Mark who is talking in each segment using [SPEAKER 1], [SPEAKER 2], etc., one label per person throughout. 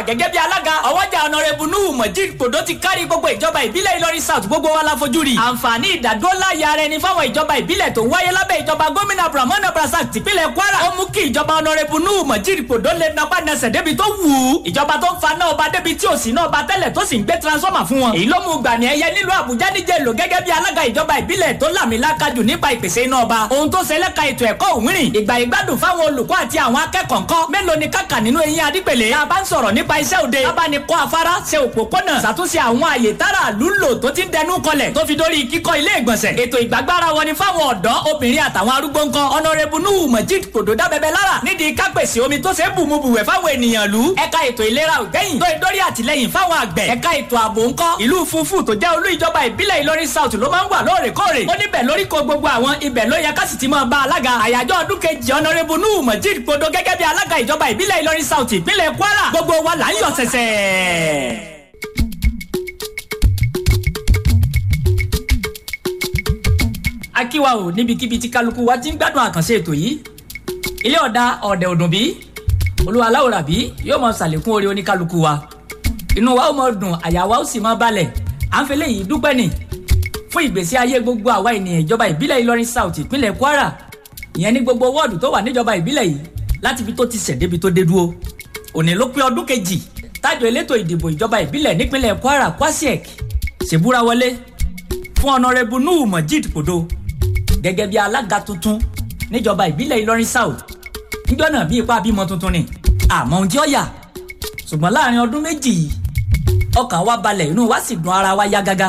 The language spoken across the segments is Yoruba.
[SPEAKER 1] gẹ́gẹ́ bí alága ọwọ́jà ọ̀nàrẹ́bù nuhu mojid podo ti kárí gbogbo ìjọba ìbílẹ̀ ìlọrin south gbogbo wa la fojú rí. àǹfààní ìdádúró ya rẹ ni fáwọn ìjọba ìbílẹ̀ tó ń wáyé lábẹ́ ìjọba gómìnà abdulrahman abdulrasaq tìpínlẹ̀ kwara. ó mú kí ìjọba ọ̀nàrẹ́bù nuhu mojid podo lè napá nẹsẹ̀ débi tó wù ú. ìjọba tó ń fa náà ọba débi tí ò sí náà ọba tẹ́lẹ̀ tó sì ń gbé transformer fún wọn. èyí ló mú gbàní ẹyẹ nílùú àbújá níjẹ̀ lò gẹ́gẹ́ bí alága ìjọba ìbílẹ̀ tó làmìlaka jù nípa ìpèsè iná ọba. ohun tó ṣe lẹ́ka ètò ẹ̀kọ́ òwúrìn ìgbà ìgbádùn fáwọn olùkọ́ àti àwọn akẹ́kọ̀ọ́ ńkọ́ mélòó ni kàkà nínú eyín adípèlé. tá a bá ń sọ̀rọ̀ nípa iṣẹ́ òde abánikọ́ afárá ṣe òpópónà ṣàtúnṣe àwọn àyè tára lúlò tó ti ń dẹnu kọlẹ̀ tó fi dórí kíkọ́ ilé ìgbọ̀nsẹ̀. ètò ìgbàgbára wọn ni fáwọn ọ̀dọ́ obìnrin àtàwọn arúgbó ńkọ́ ọ̀nàrẹ́bù nuhu mojid kòdó dábẹ́bẹ́ lára nídìí kápẹ́sì omi tó ṣe é bùmubùwẹ̀ fáwọn ènìyàn lù. ẹ̀ka ètò ìlera ògbẹ́yìn tó ìdórí àtìlẹ́yìn fáwọn àgbẹ̀. ẹ̀ka ètò ààbò ńkọ́ ìlú funfun tó jẹ́ olú ìjọba ìbílẹ̀ ìlọrin south ló máa ń wà lóòrèkóòrè. ó níbẹ̀ lórí ko gbogbo àwọn ibẹ̀ ló yẹ ká sì ti máa bá alága àyájọ́ ọdún kejì ọ̀nàrẹ́bù nuhu mojid kòdó gẹ́gẹ́ bí alága ìjọba ìbílẹ̀ ìlọrin south ìpínlẹ̀ kwara gbogbo wa là ń yọ̀ sẹ̀sẹ̀. akíwa o níbikíbi tí kálukú wa ti ń gbádùn àkànṣe ètò yìí ilé ọ̀dà ọ̀dẹ̀ òdùn bí olúwa aláwòrán bí yóò máa ṣàlékún orí oníkálukú wa inú wa ó máa dùn àyà wa ó sì máa balẹ̀ à ń fẹlẹ́ yìí dúpẹ́ nì fún ìgbésí ayé gbogbo àwa ènìyàn ìjọba ìbílẹ̀ ìlọrin south ìpínlẹ̀ kwara ìyẹn ní gbogbo wọ́ọ̀dù tó wà níjọba ìbílẹ̀ yìí láti fi tó ti ṣẹ̀ débi tó dé dúró òní ló pé ọdún kejì tájọ elétò ìdìbò ìjọba ìbílẹ̀ nípínlẹ̀ kwara kwasiek ṣèbúra wọlé fún ọ̀nàrẹ́bù nuhu mojid kodo gẹ́gẹ́ bí alága tuntun níjọba ìbílẹ̀ ìlọrin south níjọ́ náà bí ipá bímọ tuntun ni àmọ́ ohun tí ó yà ṣùgbọ́n láàrin ọdún méjì yìí ọkàn wa balẹ̀ inú wa sì dùn ara wa yá gágá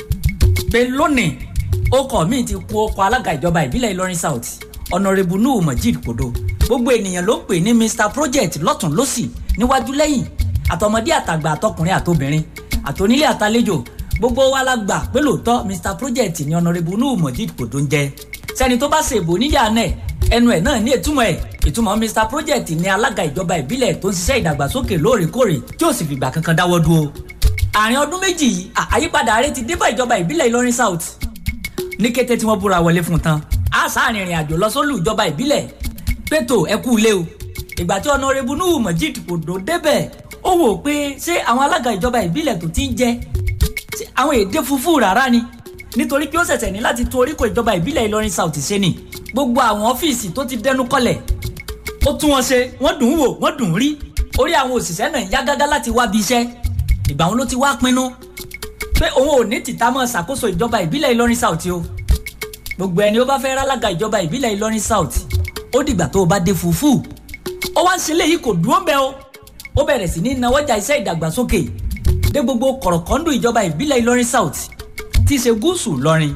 [SPEAKER 1] pé lónìí ọkọ̀ mi ti kú ọkọ̀ alága ìjọba ìbílẹ̀ ìlọrin south ọ̀nàrẹ́bù nuhu mojid kodo gbogbo ènìyàn ló pè ní mr project lọ́tún lọ́sì níwájú lẹ́yìn àtọmọdé àtàgbà àtọkùnrin àtobìnrin àtonílé àtàlejò gbogbo wa la gbà pé lóòótọ́ mr project ni ọ̀nàrẹ́bù nuhu mojid kodo ń jẹ́ sẹ́ni tó bá ṣèbò níyà náà ẹnu ẹ̀ náà ní ìtumọ̀ ẹ̀ ìtumọ̀ mr project ni alága ìjọba ìbílẹ̀ tó ń ṣiṣẹ́ ìdàgbàsókè lóòrèkóòrè tí ò sì fìgbà kankan dáwọ́ dúró. àárín ọdún méjì yìí àyípadà rẹ̀ ti dé bá ìjọba ìbílẹ̀ ìlọrin south ní kété tí wọ́n búra wọlé fún tán a sáàrin ìrìn àjò lọ sólù ìjọba ìbílẹ̀ pétò ẹ kú ilé o ìgbà tí ọ̀nàrẹ́bù nuhu mojid kò dó débẹ̀ ó wò pé ṣé àwọn alága ìjọba ìbílẹ̀ tó ti ń jẹ àwọn èdè funfun rárá ni nítorí pé ó ṣẹ̀ṣẹ̀ ní láti tó oríkò ìjọba ìbílẹ̀ ìlọrin south ṣe ni gbogbo àwọn ọ́fíìsì tó ti dẹnu kọlẹ̀ ó tún wọn ṣe wọ́n dùn ún wò wọ́n dùn ún rí orí àwọn òṣìṣẹ́ náà yá gágá láti wá bí iṣẹ́ ìgbà wọn ló ti wá pinnu pé òun ò ní tìta mọ́ ṣàkóso ìjọba ìbílẹ̀ ìlọrin south o gbogbo ẹni ó bá fẹ́ rálága ìjọba ìbílẹ̀ ìlọrin south ó dìgbà tó o bá dé fùfú ó wá ń ṣe léyìí kò dúró ń bẹ o ó bẹ̀rẹ̀ sí ní nawọ́jà iṣẹ́ ìdàgbàsókè dé gbogbo kọ̀rọ̀kọ́ndù ìjọba ìbílẹ̀ ìlọrin south tí í ṣe gúúsù lọrin.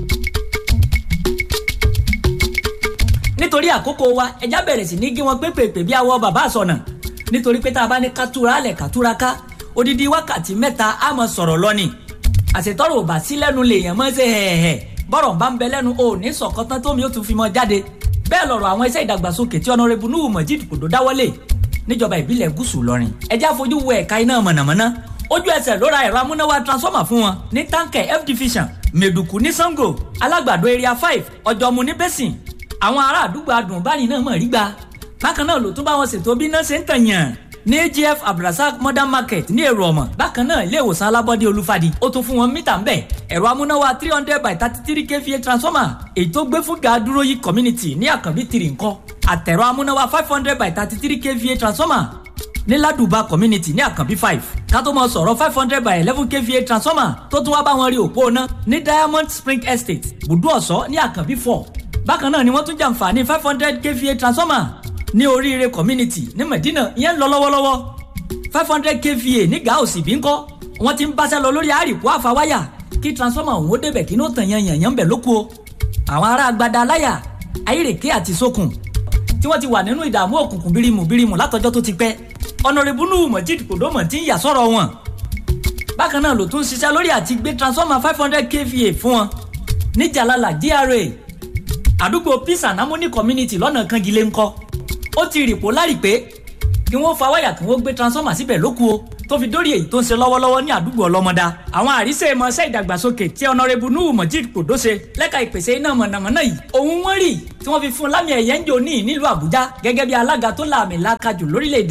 [SPEAKER 1] nítorí àkókò wa ẹja bẹ̀rẹ̀ sí ní gé wọn pépèpè bí awọ bàbá àsọnà nítorí pé tá a bá ní kátúra alẹ̀ kátúra ká odidi wákàtí mẹ́ta á mọ sọ̀rọ̀ lọ́ni àṣetọ́rọ̀ ò bá sí lẹ́nu lèèyàn mọ́ ṣe hẹ̀hẹ̀ bọ́rọ̀ bá ń bẹ lẹ́nu o ní sọ̀kọ́tán tómi ó tún fi mọ́ jáde bẹ́ẹ̀ lọ̀rọ̀ àwọn iṣẹ́ ìdàgbàsókè tí ọ̀nàrẹ́bù Nuhu Mojid Kodo dáwọ́lé níjọba ìbílẹ̀ gúúsù lọ́rin ẹjẹ́ àfojú wo ẹ̀ka iná mọ̀nàmọ́ná ojú ẹsẹ̀ ló ra ẹ̀rọ amúnáwá transformer fún wọn ní táǹkẹ̀ f division mẹ̀dùkú ní sango alágbàdo area five ọ̀jọ̀mú ní bẹ́sìn àwọn ará àdúgbò adùnbáni náà mọ̀ rí gbà bákan náà ló tún bá wọn ṣètò bí náà ṣe ń tàyàn ní agf abdulrasaq modern market ní èrò ọmọ bákan náà ilé ìwòsàn alábọ́dé olúfadì ó tún fún wọn mítà ń bẹ̀ ẹ̀rọ amúnáwá three hundred by thirty three kva transformer èyí tó gbé fún gàdúró yìí community ní àkànbí tìrì ńkọ́ àtẹ̀rọ amúnáwá five hundred by thirty three kva transformer ní ládùbà community ní àkànbí five ká tó mọ sọ̀rọ̀ five hundred by eleven kva transformer tó tún wá bá wọn rí òpó ná ní diamond spring estate bùdú ọ̀sọ́ ní àkànbí four bákan náà ni wọ́n tún jàǹfààní five hundred kva transformer ní oríire community ní medina ìyẹn ń lọ lọ́wọ́lọ́wọ́ five hundred kva ní gàùsì bí ń kọ́ wọ́n ti ń báṣẹ́ lọ lórí àrìkú àfàwáyà kí transformer òun ó débẹ̀ kí ní ó tàn yan yànyàn bẹ̀ lóko o àwọn ará agbada aláyà ayírèké àti sókun tí wọ́n ti wà nínú ìdààmú òkùnkùn bírímù bírímù látọjọ́ tó ti pẹ́ ọ̀nàrẹ́bù Nuhu Mojid Kodo mọ̀ tí ń yà sọ̀rọ̀ wọn bákan náà ló tún ṣiṣẹ́ lórí àti gbé transformer five hundred kva fún wọn ní Jalala GRA àdúgbò peace and harmony community lọ́nà kangilé ńkọ́ ó ti rìpò lárí pé kí wọ́n fa wáyà kí wọ́n gbé transformer síbẹ̀ lóku o tó fi dórí èyí tó ń ṣe lọ́wọ́lọ́wọ́ ní àdúgbò ọlọ́mọdá àwọn àríṣe ìmọ̀ọ́sẹ́ ìdàgbàsókè tí ọ̀nàrẹ́bù Nuhu Mojid Kodo ṣe lẹ́ka ìpèsè iná mọ̀nàmọ́ná yìí òun wọ́n rí tí wọ́n fi fún lámì ẹ̀yẹ ń jò ní nílùú Àbújá gẹ́gẹ́ bí alága tó láàmì lákàjù lórílẹ̀‐èdè yìí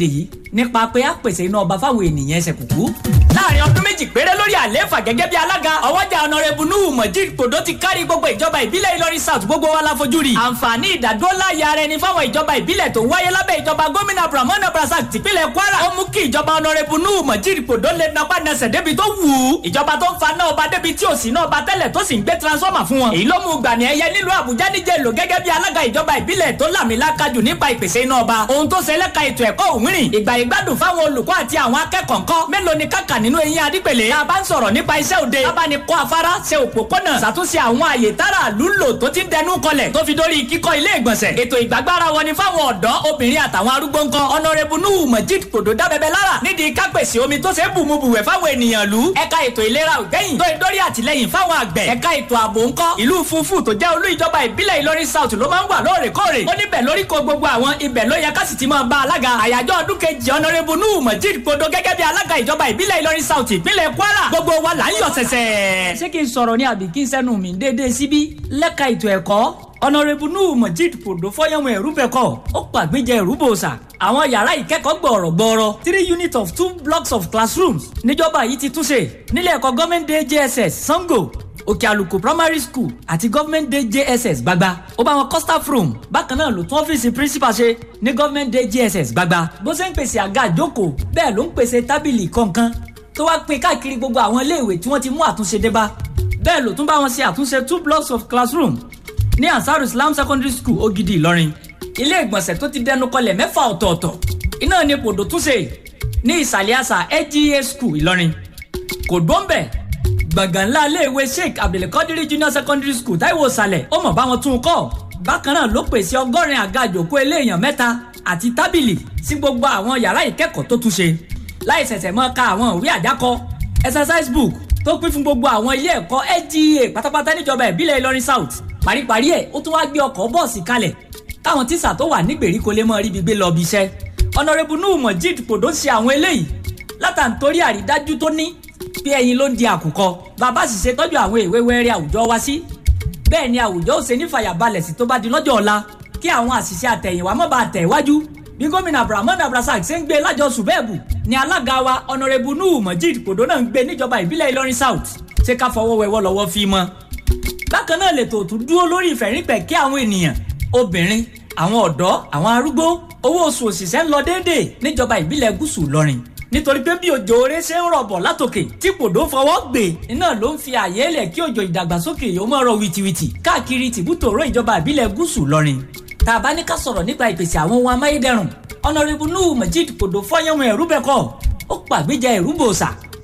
[SPEAKER 1] nípa pé a pèsè iná ọba fáwọn ènìyàn ẹsẹ̀ kùkú. láàrin ọdún méjì péré lórí àlééfà gẹ́gẹ́ bí alága ọwọ́jà ọ̀nàrẹ́bù nuhu mojid kodo ti kárí gbogbo ìjọba ìbílẹ̀ ìlọrin south gbogbo wa la fojú rí. àǹfààní ìdádúró láàyè ara ẹni fáwọn ìjọba ìbílẹ̀ tó ń wáyé lábẹ́ ìjọba gómìnà abdulrahman abdulrasaq tìpínlẹ̀ kwara ó mú kí ìjọba ọ̀nàrẹ́bù nuhu mojid kodo lè napá nẹsẹ̀ débi tó wù ú. ìjọba tó ń fa náà ọba débi tí ò sí náà ọba tẹ́lẹ̀ tó sì ń gbé transformer fún wọn. èyí ló mú gbàmì ẹ̀yẹ nílùú àbújá níjẹ̀ lò gẹ́gẹ́ bí alága ìjọba ìbílẹ̀ tó làmìlaka jù nípa ìpèsè iná ọba. ohun tó ṣe lẹ́ka ètò ẹ̀kọ́ òmìnir ìgbà ìgbádùn fáwọn olùkọ́ àti àwọn akẹ́kọ̀ọ́ ńkọ́ mélòó ni kàkà nínú eyín adípèlé. tá a bá ń sọ̀rọ̀ nípa iṣẹ́ òde bábá ni kọ́ afárá ṣe òpópónà ṣàtúnṣe àwọn àyè tára lúlò tó ti ń dẹnu kọlẹ̀ tó fi dórí kíkọ́ ilé ìgbọ̀nsẹ̀. ètò ìgbàgbára wọn ni fáwọn ọ̀dọ́ obìnrin àtàwọn arúgbó ńkọ́ ọ̀nàrẹ́bù nuhu majid kòdó dábẹ́bẹ́ lára nídìí kápẹ́sì omi tó ṣe é bùmubùwẹ̀ fáwọn ènìyàn lù. ẹ̀ka ètò ìlera ògbẹ́yìn tó ìdórí àtìlẹ́yìn fáwọn àgbẹ̀. ẹ̀ka ètò ààbò ńkọ́ ìlú funfun tó jẹ́ olú ìjọba ìbílẹ̀ ìlọrin south ló máa ń wà lóòrèkóòrè. ó níbẹ̀ lórí ko gbogbo àwọn ibẹ̀ ló yẹ ká sì ti máa bá alága àyájọ́ ọdún kejì ọ̀nàrẹ́bù nuhu majid kòdó gẹ́gẹ́ bí alága ìjọba ìbílẹ̀ ìlọrin south ìpínlẹ̀ kwara gbogbo wa là ń yọ̀ sẹ̀sẹ̀. ṣé kí n sọ̀rọ̀ ní àbí kí n sẹ́nu mi déédéé síbí lẹ́ka ètò ẹ̀kọ́ ọ̀nàrẹ́bù nuhu majid kòdó fọyánwó ẹ̀rú bẹ̀kọ́ ó pàgbéjẹ ẹ̀rú bòòsà àwọn yàrá ìkẹ́kọ̀ọ́ gbọ̀ọ̀rọ̀ gbọ̀ọ̀rọ̀ three units of two blocks of classrooms níjọba yìí ti túnṣe nílé ẹ̀kọ́ government day jss sango òkè àlùkò primary school àti government day jss gbagba ó bá wọn kọ́ staff room bákan náà ló tún ọ́fíìsì principal ṣe ní government day jss gbagba bó ṣe ń pèsè àga àjókòó bẹ́ẹ̀ ló ń pèsè tábìlì kọ̀ọ̀kan tó wá pín káàkiri gbogbo àwọn iléèwé tí wọ́n ti mú àtúnṣe dé bá bẹ́ẹ̀ ló tún bá wọn ṣe àtúnṣe two blocks of classroom ní ansar islam secondary school ògidì ìlọrin ilé ìgbọ̀nsẹ̀ tó ti dẹnu kọlẹ̀ mẹ́fà ọ̀tọ̀ọ̀tọ̀ iná ni pòdò túnṣe ní ìsàlẹ̀ àṣà lga school ìlọrin kò dóńbẹ̀ gbọ̀ngàn ńlá iléèwé sheikh abdulkadir junior secondary school táìwò sàlẹ̀ ó mọ̀ bá wọn tún un kọ́ bákan náà ló pèsè ọgọ́rin àga àjòkó eléèyàn mẹ́ta àti tábìlì sí gbogbo àwọn yàrá ìkẹ́kọ̀ọ́ tó túnṣe láì ṣẹ̀ṣẹ̀ mọ́ ka àwọn ìwé àjákọ exercise book tó pín fún gbogbo àwọn ilé ẹ̀kọ́ lga pátápátá níjọba ìbílẹ̀ ìlọrin south paríparí ẹ̀ ó tún wá gbé ọkọ̀ bọ́ọ̀sì kalẹ̀ táwọn tíṣà tó wà nígbèríko lè mọ ríbi gbé lọ bí iṣẹ́ ọ̀nàrẹ́bù nuhu mojid kòdó ṣe àwọn eléyìí látàntorí àrídájú tó ní bí ẹyin ló ń di àkùkọ bàbá sì ṣe tọ́jú àwọn ìwé wẹ́rẹ́ àwùjọ wa sí bẹ́ẹ̀ ni àwùjọ ó ṣe ní fàyàbalẹ̀ sí tó bá di lọ́jọ́ ọ̀la kí àwọn àṣìṣe àtẹ̀yìnwá má bàa tẹ̀ wájú bí gómìnà abdulrahman abdulrasaq ṣe ń gbé lájọ sùbẹ́ẹ̀bù ni alága wa ọ̀nàrẹ́bù nuhu mojid kòdó náà ń gbé níjọba ìbílẹ̀ ìlọrin south ṣé ká fọwọ́ wẹwọ́ lọ́wọ́ fi mọ́ bákan náà lè tòótú dúró lórí ìfẹ̀rípẹ̀ kí àwọn ènìyàn obìnrin àwọn ọ̀dọ́ àwọn arúgbó owó oṣù òṣìṣẹ́ ń lọ déédéé níjọba ìbílẹ̀ gúúsù ìlọrin nítorí pé bí òjò oore ṣe ń rọ̀bọ̀ látòkè tí kòdó fọwọ́ gbé iná ló ń fi àyè lẹ̀ kí òjò ìdàgbàsókè yóò mọ̀ rọ wìtìwìtì káàkiri tìbútòrò ìjọba ìbílẹ̀ gúúsù ìlọrin tá a bá ní ká sọ̀rọ̀ nípa ìpèsè àwọn ohun amáyédẹrùn ọ̀nàrẹ́bù nuhu majid kòdó fọ́yánwó ẹ̀rú bẹ́kọ̀ ó pàgbéjà ẹ̀rú bòòsà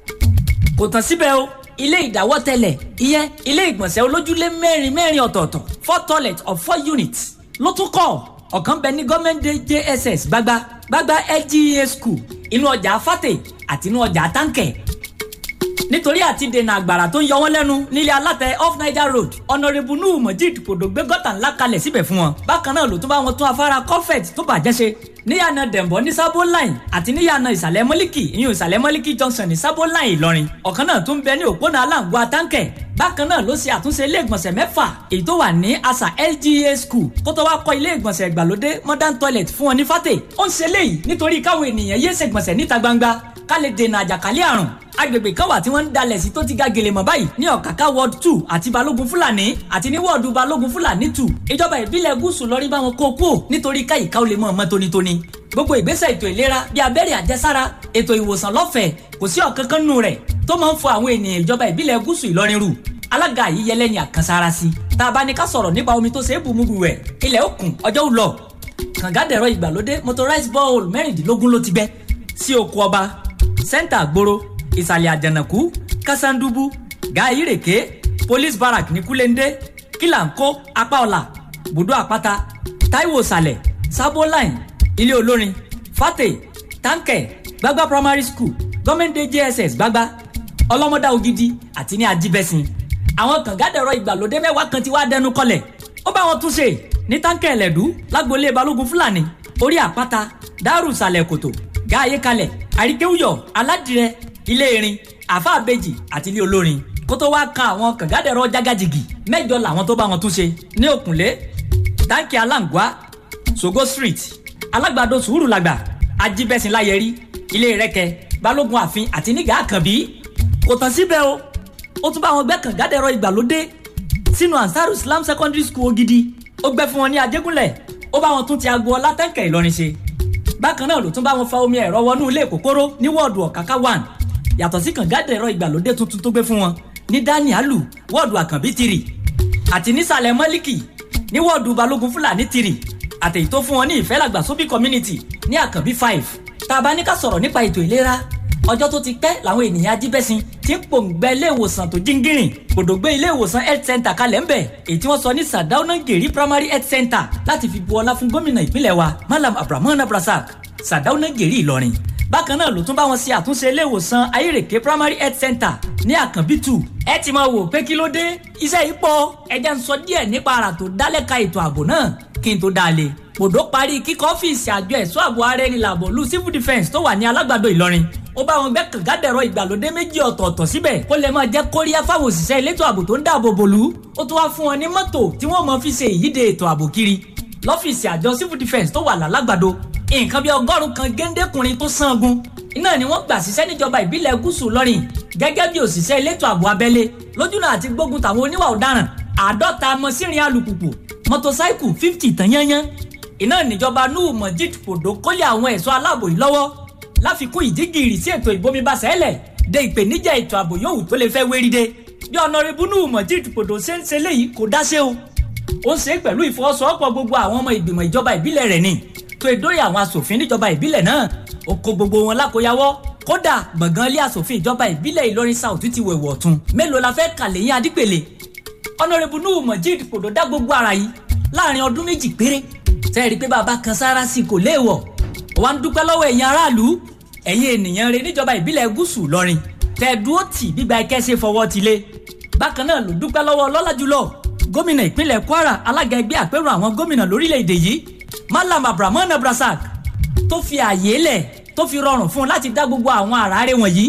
[SPEAKER 1] kò tán síbẹ̀ o ilé ìdáwọ́tẹ̀lẹ̀ ìyẹn ilé ìgbọ̀nsẹ̀ olójúlé mẹ́rin mẹ́rin ọ̀tọ̀ọ̀tọ̀ four toilet of four units ló tún kọ́ ọ̀kan bẹ ní gọ́ọ̀mẹ̀ntì jss gbagba gbagba lga school inú ọjà fàtẹ àti inú ọjà táǹkẹ̀ nítorí àti dènà àgbàrá tó ń yọ wọ́n lẹ́nu nílé alátẹ off niger road ọ̀nàrẹ́bù nuhu mojid kòdó gbé gọ́tà ńlá kalẹ̀ síbẹ̀ fún wọn bákan náà ló tún bá wọn tún afárá kọ́fẹ̀t tó bàjẹ́ ṣe níyànà dẹ̀mbọ́ ní sábó line àti níyànà ìsàlẹ̀ mọ́líkì ìyún ìsàlẹ̀ mọ́líkì junction ní sábó line ìlọrin ọ̀kan náà tún bẹ ní òpónà aláǹgbá táǹkẹ̀ bákan náà ló ṣe àtúnṣe ilé ìgbọ̀nsẹ̀ mẹ́fà èyí tó wà ní asa lga school kó tó wá kọ́ ilé ìgbọ̀nsẹ̀ ìgbàlódé modern toilet fún wọn ní fàtẹ̀ ó ń ṣe léyìí nítorí káwọn ènìyàn yéé ṣègbọ̀nsẹ̀ níta gbangba ká lè dènà àjàkálẹ̀ àrùn agbègbè kan wà tí wọ́n ń dalẹ̀ sí tó ti ga gèlè mọ́ báyìí ní ọ̀káká ward two àti balógun fúlàní àti ní wọ́ọ̀dù balógun fúlàní two ìjọba ìbílẹ̀ gúúsù lọ́rí bá wọn kó kú nítorí káyìíká ó lè mọ̀ ọmọ tónítóní gbogbo ìgbésẹ̀ ètò ìlera bíi abẹ́rẹ́ àjẹsára ètò ìwòsàn lọ́fẹ̀ẹ́ kò sí ọ̀kankan nù rẹ̀ tó máa ń fọ àwọn ènìyàn ìjọba ìbílẹ̀ gúúsù ìlọrin rù alága yìí yẹlẹ́ni àkànṣára sí tá a bá ní ká sọ̀rọ̀ nípa omi tó ṣe é bùmùbù rẹ̀ ilẹ̀ òkun ọjọ́ ò lọ kàngádẹ̀rọ ìgbàlódé motorized borehole mẹ́rìndínlógún ló ti gbẹ́ sí oko ọba sẹ́ńtà àgbòrò ìsàlẹ̀ àjànàkú kásándubu gàáyìrèké police barrack ní kúlẹ́ndé kílàńkó apá ọ̀la bùdó àpáta táíwò sàlẹ̀ sábó line ilé olórin fàtẹ táǹkẹ̀ gbagba primary school gọ́mẹ̀ntì jss gbagba ọlọ́mọdá ògidì àti ní ajíbẹ́sìn àwọn kàngádẹ̀rọ ìgbàlódé mẹ́wàá kan ti wá dẹnu kọlẹ̀ ó bá wọn túnṣe ní táǹkẹ̀ ẹ̀lẹ́dú lágboolé balógun fúlàní orí àpáta dárù sàlẹ̀ kòtò gáàyé kalẹ̀ àríkéwúyọ̀ aládìrẹ ilé erin àfa àbejì àti ilé olórin kó tó wá kan àwọn kàngádẹ̀rọ jágàjìgì mẹ́jọ làwọn tó bá wọn túnṣe ní òkùnlé táǹkì aláǹgbá sogo street alágbàdo sùúrù làgbà ajibẹ̀sìn láyẹrí ilé rẹkẹ balógun àfin àti nígà àkànbí kò tán síbẹ̀ o ó tún bá wọn gbẹ́ kàngádẹ́rọ ìgbàlódé sínú ansaru islam secondary school Ògidì ó gbẹ́ fún wọn ní ajégúnlẹ̀ ó bá wọn tún ti agbo ọlátẹ́ǹkẹ̀ Ìlọrin ṣe bákan náà ló tún bá wọn fa omi ẹ̀rọ wọnú ilé kòkóró ní wọ́ọ̀dù ọ̀káká one yàtọ̀ sí kàngádẹ́rọ ìgbàlódé tuntun tó gbé fún wọn ní danialu wọ́ọ̀dù àkànbí tìrì àti nísàlẹ̀ mọ́líkì ní wọ́ọ̀dù balógun fúlàní tìrì àtẹ̀yí tó fún wọn ní ìfẹ́làgbà sóbì community ní àkànbí five tá a bá ní ká sọ̀rọ̀ nípa ètò ìlera ọjọ́ tó ti pẹ́ làwọn ènìyàn ajíbẹ́sìn ti ń pòǹgbẹ ilé ìwòsàn tó jíngìrìn gbòdògbé ilé ìwòsàn health center kalẹ̀ ńbẹ̀ èyí tí wọ́n sọ ní sadauna geri primary health center láti fi bu ọlá fún gómìnà ìpínlẹ̀ wa malam abrahamu abrasak sadauna geri ìlọrin bákan náà ló tún bá wọn ṣe àtúnṣe ilé ìwòsàn ayérèké primary health center ní àkànbí two ẹ ti máa wò pé kí ló dé iṣẹ́ yìí pọ̀ ẹja ń sọ díẹ̀ nípa àrà tó dálẹ́ka ètò ààbò náà kí n tó dáa lé pòdó parí kíkọ́ ọ́fíìsì àjọ ẹ̀ṣọ́ ààbò ara ẹni làbọ̀ lu civil defence tó wà ní alágbàdo ìlọrin ó bá wọn gbẹ́ kàngádẹ̀rọ ìgbàlódé méjì ọ̀tọ̀ọ̀tọ̀ síbẹ̀ kó lè máa jẹ́ kóríyá fáwọn òṣìṣẹ́ elétò ààbò tó ń dáàbò bòlú ó tún wá fún wọn ní mọ́tò tí wọ́n mọ̀ fi ṣe ìyíde ètò ààbò kiri lọ́fíìsì àjọ civil defence tó wà lálágbàdo nǹkan bí ọgọ́rùn kan géńdékùnrin tó sangun iná ni wọ́n gbà síṣẹ́ níjọba ìbílẹ̀ gúúsù lọ́rìn gẹ́gẹ́ bí òṣìṣẹ́ elétò ààbò abẹ́lé lójúnà àti gbógun tàwọn oníwà ọ̀daràn àádọ́ta mọ́sírin alùpùpù mọ́tòsáìkù fifty tán yányán iná níjọba nuhu mojid kòdó kólé àwọn ẹ̀ṣọ́ aláàbò yìí lọ́wọ́ láfikún ìdígìrì sí ètò ìbomibaṣẹ́lẹ̀ de ìpèníjà ètò ààbò yòówù tó lè fẹ́ wérí de bí ọ̀nàrẹ́bù nuhu mojid kòdó ṣe ń ṣe léyìí kò dáṣẹ́ o ó ń ṣe é pẹ̀lú ìfọwọ́sowọ́pọ̀ gbogbo àwọn ọmọ ìgbìmọ̀ ìjọba ìbílẹ̀ rẹ̀ ni tó ìdóyè àwọn asòfin níjọba ìbílẹ̀ náà ó kó gbogbo wọn lákòyawọ́ kódà gbọ̀ngàn ilé asòfin ìjọba ìbílẹ̀ ìlọrin south ti wẹ̀wọ̀ ọ̀tún mélòó la fẹ́ kà lẹ́yìn adípèlé ọ̀nàrẹ́bù nuhu mojid kòdó dá gbogbo ara yìí láàrin ọdún méjì péré tẹ́ẹ̀rí pé bàbá kan sára sí kò léèwọ̀ wà ń dúpẹ́ lọ́wọ́ ẹ̀yin aráàlú ẹ̀yin ènìyàn rẹ níjọba ìbílẹ̀ gúúsù lọ́rin tẹ́ẹ̀dúró tì gbígba ẹkẹ́ ṣe fọwọ́ ti lé bákan náà ló dúpẹ́ lọ́wọ́ ọlọ́lá jùlọ gómìnà ìpínlẹ̀ kwara alága ẹgbẹ́ àpérò àwọn gómìnà lórílẹ̀‐èdè yìí malam abrahamu abrasak tó fi àyè lẹ̀ tó fi rọrùn fún un láti dá gbogbo àwọn àràárẹ̀ wọ̀nyí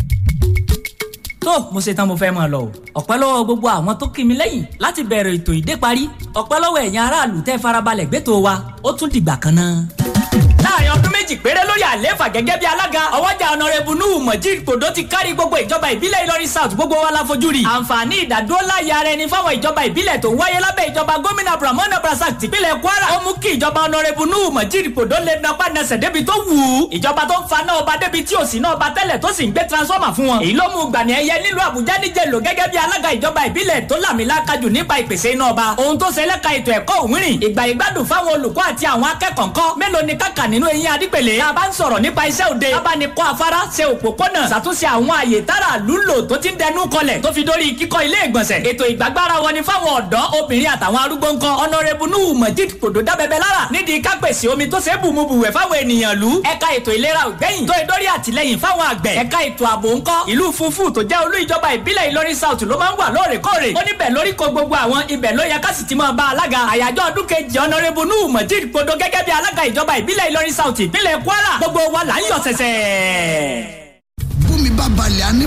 [SPEAKER 1] tó mo ṣe tán mo fẹ́ máa lọ o ọpẹ́ lọ́wọ́ gbogbo àwọn tó kí mi lẹ́yìn láti bẹ̀rẹ̀ ètò ìdé parí ọpẹ́ lọ́wọ́ ẹ̀yin aráàlú tẹ́ farabalẹ̀ gbẹ́tò wa ó tún dìgbà kan náà. láàrin ọdún méjì péré lórí àlééfà gẹ́gẹ́ bí alága ọwọ́jà ọ̀nàrẹ́bù nuhu mojid kòdó ti kárí gbogbo ìjọba ìbílẹ̀ ìlọrin south gbogbo wa la fojú rí. àǹfààní ìdádúró láyé ara ẹni fáwọn ìjọba ìbílẹ̀ tó ń wáyé lábẹ́ ìjọba gómìnà abdulrahman abdulrasaq tìpínlẹ̀ kwara ó mú kí ìjọba ọ̀nàrẹ́bù nuhu mojid kòdó lè napá nasẹ̀ débi tó wù ú. ìjọba tó ń fa náà ọba débi tí ò sí náà ọba tẹ́lẹ̀ tó sì ń gbé transformer fún wọn. èyí ló mú gbàní ẹyẹ nílùú àbújá níjẹ lò gẹ́gẹ́ bí alága ìjọba ìbílẹ̀ tó làmìlaka jù nípa ìpèsè iná ọba. ohun tó ṣe lẹ́ka ètò ẹ̀kọ́ òwúrìn ìgbà ìgbádùn fáwọn olùkọ́ àti àwọn akẹ́kọ̀ọ́ ńkọ́ mélòó ni kàkà nínú eyín adípèlé. tá a bá ń sọ̀rọ̀ nípa iṣẹ́ òde tá a bá ní kọ́ afárá ṣe òpópónà ṣàtúnṣe àwọn àyè tára lúlò tó ti ń dẹnu kọlẹ̀ tó fi dórí kíkọ́ ilé ìgbọ̀nsẹ̀. ètò ìgbàgbára wọn ni fáwọn ọ̀dọ́ obìnrin àtàwọn arúgbó ńkọ́ ọ̀nàrẹ́bù nuhu mojid kòdó dábẹ́bẹ́ lára nídìí kápẹ́sì omi tó ṣe é bùmubùwẹ̀ fáwọn ènìyàn lú. ẹ̀ka ètò ìlera ògbẹ́yìn tó ìdórí àtìlẹ́yìn fáwọn àgbẹ̀. ẹ̀ka ètò ààbò ńkọ́ ìlú funfun tó jẹ́ olú ìjọba ìbílẹ̀ ìlọrin south ló máa ń wà lóòrèkóòrè. ó níbẹ̀ lórí ko gbogbo àwọn ibẹ̀ ló yẹ ká sì ti máa bá alága. àyájọ́ ọdún kejì ọ̀nàrẹ́bù nuhu mojid kòdó gẹ́gẹ́ bí alága ìjọba ìbílẹ̀ ìlọrin south ìpínlẹ̀ kwara gbogbo wa là ń yọ̀ sẹ̀sẹ̀.
[SPEAKER 2] bùnmi bá balẹ̀ á ní